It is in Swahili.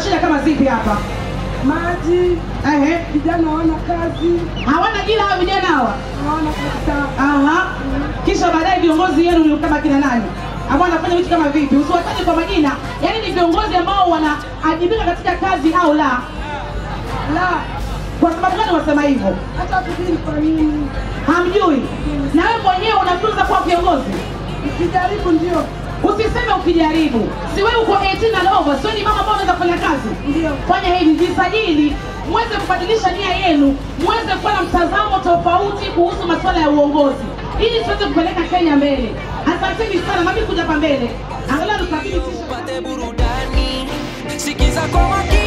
shida kama zipi hapa? maji, Ehe, vijana hawana kazi, hawana jina hawa vijana hawa. hawana kabisa. Aha. Kisha baadaye viongozi yenu ni kama kina nani? Ambao wanafanya vitu kama vipi? Usiwataje kwa majina. Yaani ni viongozi ambao wanaajibika katika kazi au la? La, Kwa sababu gani wasema hivyo? hata hatujui ni kwa nini. Hamjui. Na wewe mwenyewe unafunza kuwa kiongozi. Ukijaribu ndio Usiseme ukijaribu. Si wewe uko 18 and over, sio ni mama ambao unaweza kufanya kazi. ndio Fanya hivi, jisajili, muweze kubadilisha nia yenu, muweze kuwa na mtazamo tofauti kuhusu masuala ya uongozi, ili tuweze kupeleka Kenya mbele. Asanteni sana, mami kuja hapa mbele, angalau tukabidhi upate burudani sikiza kwa makini